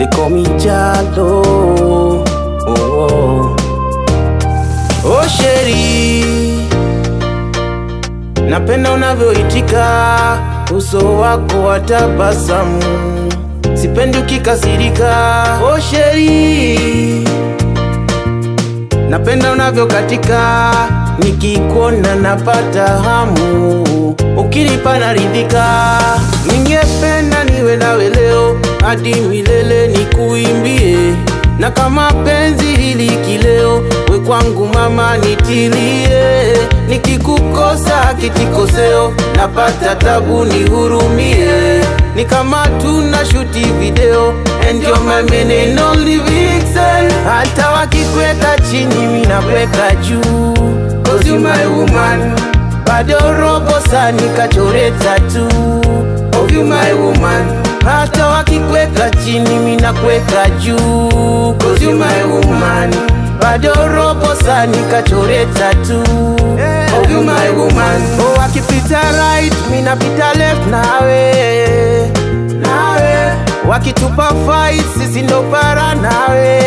call me Jalo. Oh, oh. oh sheri, napenda unavyoitika, uso wako wa tabasamu, sipendi ukikasirika. Oh sheri, napenda unavyokatika, nikikuona napata hamu, ukinipa naridhika. Ningependa niwe nawe leo hadi milele nikuimbie, na kama penzi hili kileo, we kwangu mama nitilie, nikikukosa kitikoseo, napata tabu nihurumie, ni kama tuna shuti video and you're my main and only vixen. Hata wakikweka chini mimi nakweka juu, cause you my woman, bado robo saa nikachore tatu of you my woman hata wakikweka chini mimi nakweka juu cause you my woman bado robo saa nikachore tatu of you my woman oh wakipita right mimi napita left nawe nawe wakitupa fight sisi ndo para nawe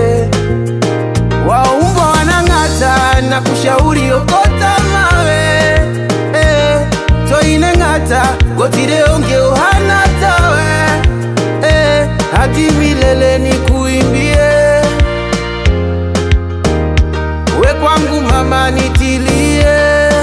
waumbo wanang'ata na kushauri okota mawe eh, toine ng'ata gotire onge ohana tawe eh, hadi milele ni kuimbie we kwangu mama nitilie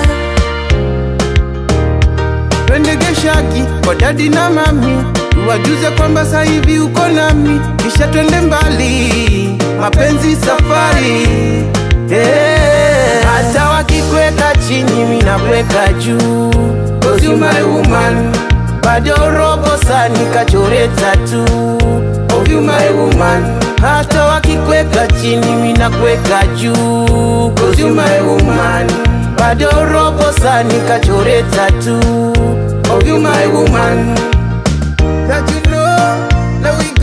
twendegeshaki kwa dadi na mami tuwajuze kwamba sasa hivi uko nami kisha twende mbali mapenzi safari Eh, hata wakikweka chini mimi nakweka juu cause you my woman bado robo saa nikachore tatu of you my woman hata wakikweka chini mimi nakweka juu cause you my woman bado robo saa nikachore tatu of you my woman that you know that we